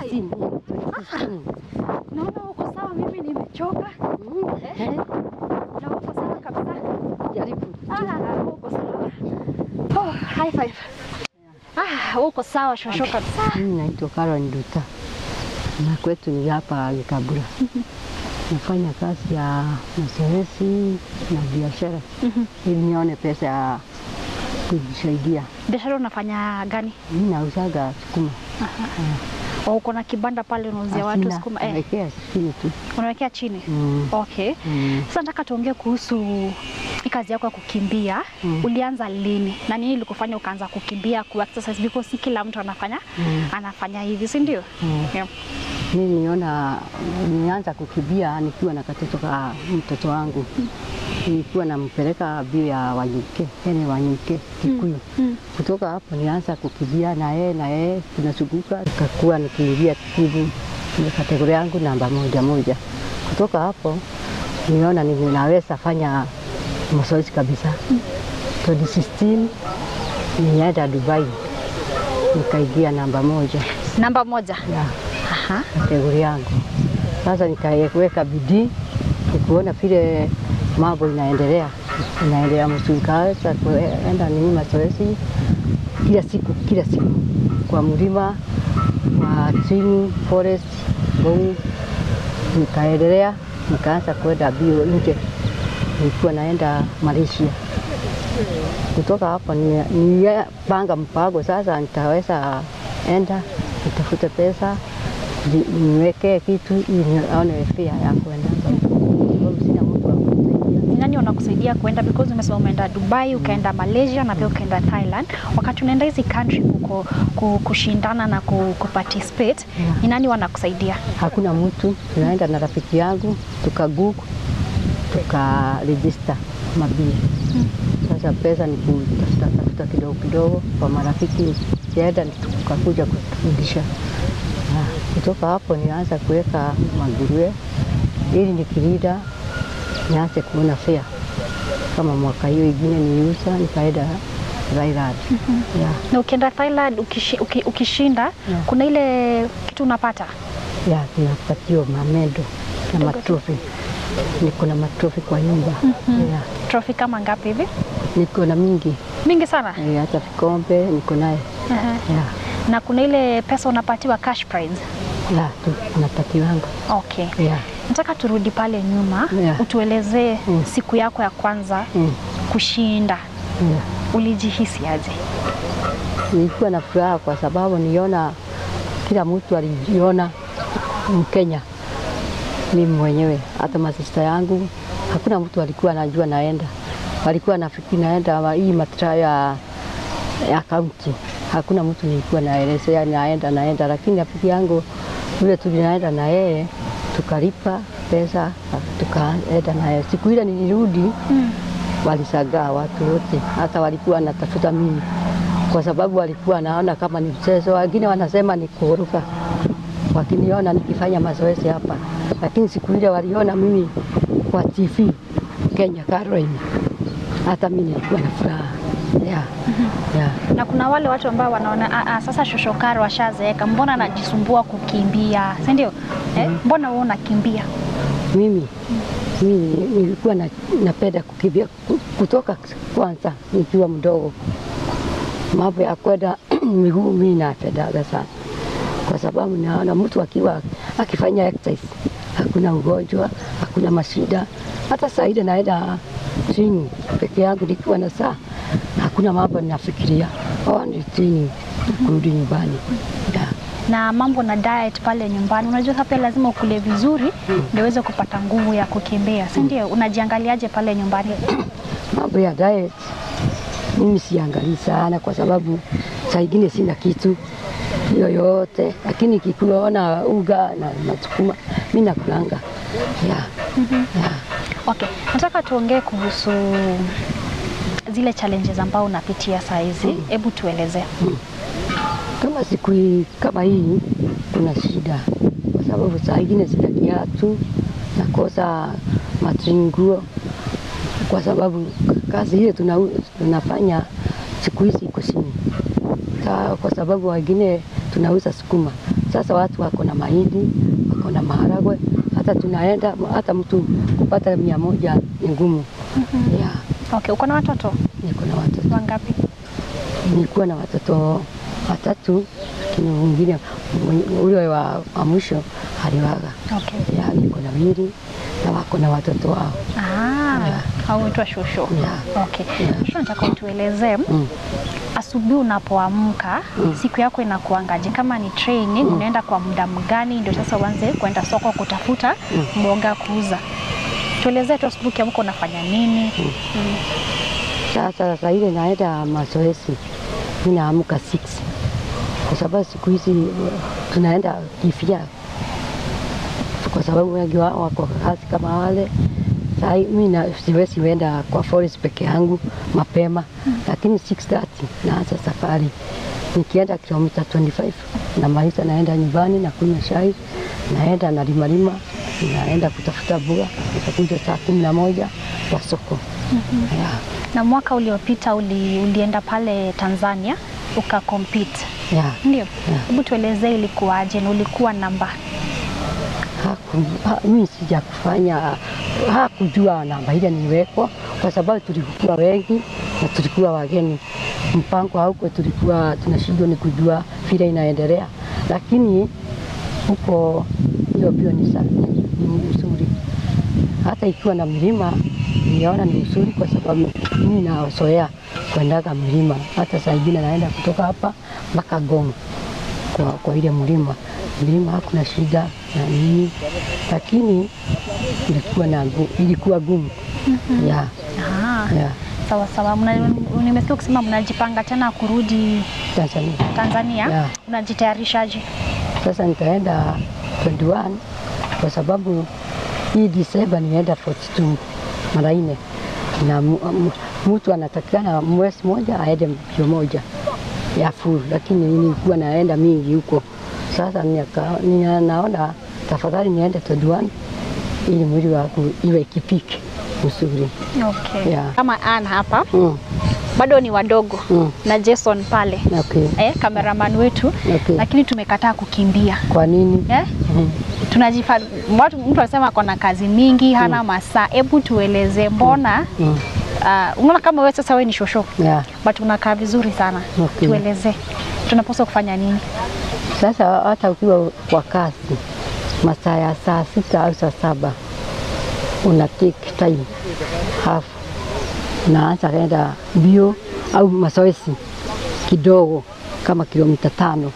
15. 15. Naona uko sawa, mimi nimechoka. Mm, eh, Na uko sawa kabisa. Jaribu. Ah, uko sawa. Oh, high five. Ah, uko sawa shosho kabisa. Mimi naitwa Caroline Duta na kwetu ni hapa Gikabura. Nafanya kazi ya mazoezi na biashara ili nione pesa ya kujisaidia. Biashara unafanya gani? Mimi nauzaga sukuma. Oh, uko na kibanda pale unauzia watu Asina, sukuma eh, nawekea chini tu. unawekea chini. Mm. Okay. Mm. Sasa nataka tuongee kuhusu hii kazi yako ya kukimbia. Mm. Ulianza lini na nini ilikufanya ukaanza kukimbia ku exercise because si kila mtu anafanya Mm. anafanya hivi, si ndio? Mm. Yeah. Mimi niliona nilianza kukimbia nikiwa na katoto ka mtoto wangu. Nilikuwa nampeleka bio ya Wanyuke, yani Wanyuke Kikuyu. Mm. Kutoka hapo nilianza kukimbia na yeye na yeye tunazunguka, nikakuwa nikiingia timu ni kategoria yangu namba moja moja. Kutoka hapo niona ninaweza fanya mazoezi kabisa. 2016 nilienda Dubai nikaingia namba moja Namba moja. ya Aha. kategori yangu. Sasa nikaweka bidii nikuona vile mambo inaendelea inaendelea mzuri, kaweza kuenda nini mazoezi kila siku kila siku kwa mlima kwa chini forest Ngong, nikaendelea nikaanza kwenda bio nje, nilikuwa naenda Malaysia. Kutoka hapo ni- nilipanga mpango sasa, nitaweza enda nitafute pesa ni- niwekee kitu ili nione fare ya kwenda, sababu sina mtu wa kunisaidia. Ni nani wanakusaidia kuenda because umesema umeenda Dubai, ukaenda Malaysia na pia ukaenda Thailand. Wakati unaenda hizi country kuko, ku- kushindana na ku, kuparticipate, Yeah. ni nani wanakusaidia? Hakuna mtu, tunaenda na rafiki yangu tukaguku tukarejista mabili. Sasa pesa ni kutafuta tafuta kidogo kidogo kwa marafiki, kienda tukakuja kufundisha. Ah, Kutoka hapo nianza kuweka maguruwe ili nikirida nianze kuona fea. Kama mwaka hiyo ingine niliuza nikaenda Thailand. Yeah. Na ukienda Thailand ukishi, uki, ukishinda Yeah. kuna ile kitu unapata ya tunapatiwa mamendo na matrofi. Niko na matrofi kwa nyumba ya, trophy kama ngapi hivi? niko na mingi Mingi sana. Eh, hata vikombe niko naye Aha. ya, Na kuna ile pesa unapatiwa cash prize. ya tu napatiwanga Okay. ya, Nataka turudi pale nyuma Yeah. utuelezee Mm. siku yako ya kwanza mm, kushinda. ya. Ulijihisi aje? Nilikuwa na furaha kwa sababu niona kila mtu alijiona Mkenya mimi mwenyewe, hata masista yangu hakuna mtu alikuwa anajua naenda, walikuwa nafikiri naenda wa- hii matra ya ya kaunti. Hakuna mtu nilikuwa naelezea naenda naenda, lakini rafiki yangu yule tulinaenda na yeye tukalipa pesa tukaenda naye. Siku ile nilirudi Mm. walisagaa watu wote, hata walikuwa wanatafuta mimi kwa sababu walikuwa naona kama ni mchezo. Wengine wanasema ni kuruka, wakiniona nikifanya mazoezi hapa, lakini siku ile waliona mimi kwa TV Kenya Caroline, hata mimi nilikuwa na furaha yeah. yeah. Na kuna wale watu ambao wanaona "Ah, ah, sasa shoshokaro washazeeka, mbona anajisumbua kukimbia, si ndio? Eh, mbona wewe unakimbia? Mimi mimi nilikuwa na, napenda kukimbia ku- kutoka kwanza nikiwa mdogo. Mambo ya kwenda miguu mimi napendaga sana, kwa sababu naona mtu akiwa akifanya exercise hakuna ugonjwa, hakuna mashida. Hata saa ile naenda chini peke yangu nikiwa na saa, hakuna mambo ninafikiria, oh, ni chini kurudi nyumbani yeah. Na mambo na diet pale nyumbani, unajua sasa pia lazima ukule vizuri ndio uweze kupata nguvu ya kukimbia, si ndio? Unajiangaliaje pale nyumbani? Mambo ya diet mimi siangalii sana, kwa sababu saa ingine sina kitu yoyote, lakini kikuona uga na masukuma mi nakulanga yeah. yeah. Okay, nataka tuongee kuhusu zile challenges ambao unapitia saa hizi. Hebu tuelezee. Kama siku hii kama hii kuna shida, kwa sababu saa ingine sina kiatu, nakosa matringuo, kwa sababu kazi hiyo tuna, tunafanya siku hizi iko chini, Sa- kwa sababu wengine tunauza sukuma, Sasa watu wako na mahindi, wako na maharagwe, hata tunaenda hata mtu kupata mia moja ni ngumu. Yeah, Okay, uko na watoto niko na watoto, wangapi? nilikuwa na watoto watatu, lakini mwingine mwenye- ule wa, wa mwisho aliwaga. Okay. Yeah, niko na wili na wako na watoto wao. Ah, Yeah. au huitwa shosho. Yeah. Okay. Yeah. Shosho, nataka utuelezee Mm. asubuhi unapoamka siku yako inakuangaje? Kama ni training unaenda kwa muda mgani ndio sasa uanze kwenda soko kutafuta mboga kuuza? Tuelezee tu asubuhi ukiamka unafanya nini? Mm. Sasa sasa ile naenda mazoezi, mimi naamka 6 kwa sababu siku hizi uh, tunaenda kifia, kwa sababu wengi wao wako kazi kama wale. Sasa mimi na siwezi wenda kwa forest peke yangu mapema, lakini 6:30 naanza safari. Nikienda kilomita 25 namaliza, naenda nyumbani na kunywa chai, naenda na limalima, naenda kutafuta mboga, nitakuja saa kumi na moja kwa soko. Yeah. Na mwaka uliopita uli, ulienda pale Tanzania ukakompete, Yeah. ndio? Hebu tuelezee ilikuwaje na ulikuwa namba Haku, ha, mimi sija kufanya hakujua namba ile niwekwa, kwa sababu tulikuwa wengi na tulikuwa wageni. Mpango hauko, tulikuwa tunashindwa ni kujua vile inaendelea, lakini huko hiyo bio ni sa- ni ni mzuri, hata ikiwa na milima niona ni mzuri, kwa sababu mimi nazoea kuendaga milima. Hata saa ingine naenda kutoka hapa mpaka Gong kwa, kwa ile mlima mlima hakuna shida na nini, lakini ilikuwa na gu- ilikuwa gumu ya Ah, ya sawa sawa. Mna- Nimesikia ukisema mnajipanga tena kurudi Tanzania. Tanzania, Yeah. unajitayarishaje? Sasa nitaenda 21 kwa sababu hii Disemba nienda 42 mara nne, na mu- mu- mtu anatakikana mwezi moja aende mbio moja ya full, lakini nilikuwa naenda mingi huko. Sasa nika- nia- naona tafadhali niende 21 ili mwili wangu iwe kipike mzuri. Okay. Yeah. Kama Ann hapa Mm, bado ni wadogo mm, na Jason pale okay, eh, kameraman wetu okay. lakini tumekataa kukimbia Kwa nini? eh? Mm. Tunajifa, watu, mtu anasema ako na kazi mingi hana masaa. Hebu tueleze mbona Mm. uh, unaona kama wewe sasa wewe ni shosho Yeah. but unakaa vizuri sana Okay. tueleze tunapaswa kufanya nini? Sasa hata ukiwa kwa kazi masaa ya saa sita au saa saba una take time half, unaanza kwenda mbio au mazoezi kidogo kama kilomita tano,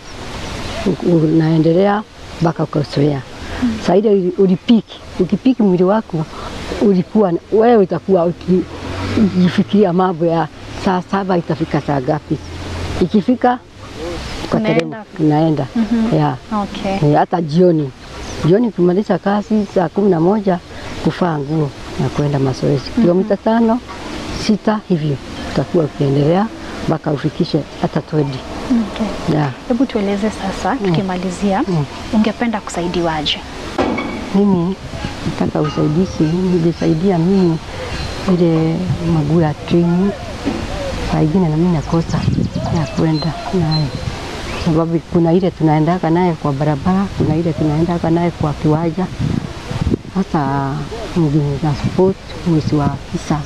U- unaendelea mpaka ukazoea. Saa ile uli- ulipiki, ukipiki mwili wako ulikuwa wewe, utakuwa uki- ukifikiria mambo ya saa saba itafika saa ngapi, ikifika ukateremka, unaenda yeah. Okay. Eh, hata jioni jioni kumaliza kazi saa kumi na moja kufaa nguo na kwenda mazoezi kilomita tano sita hivyo utakuwa ukiendelea mpaka ufikishe hata twedi Okay. yeah. Hebu tueleze sasa tukimalizia, Mm. ungependa kusaidiwaje? Mimi nataka usaidizi, nilisaidia mimi ile maguu ya treni, saa ingine na mimi nakosa ya kwenda naye, sababu kuna ile tunaendaka naye kwa barabara, kuna ile tunaendaka naye kwa kiwanja. Hata mgini na sport mwezi wa tisa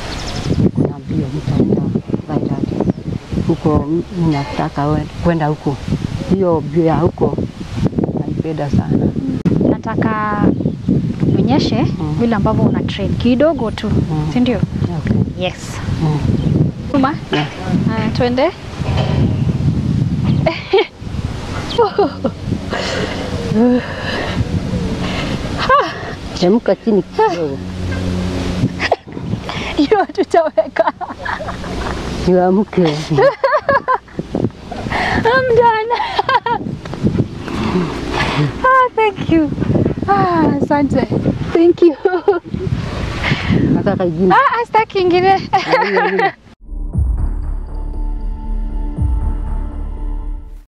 kuna mbio nitaenda Baghdad huko, mimi nataka we- kwenda huko, hiyo mbio ya huko naipenda sana. Nataka uonyeshe vile ambavyo una train kidogo tu, Mm. si ndio? Okay. Yes. Mm. Uma, Yeah. haya twende. Teremka chini kidogo, Hiyo tutaweka. niamke. I'm done. ah, thank you. Ah, asante. Thank you. Nataka ingine. Ah, ah, sitaki ingine. Na hiyo ingine.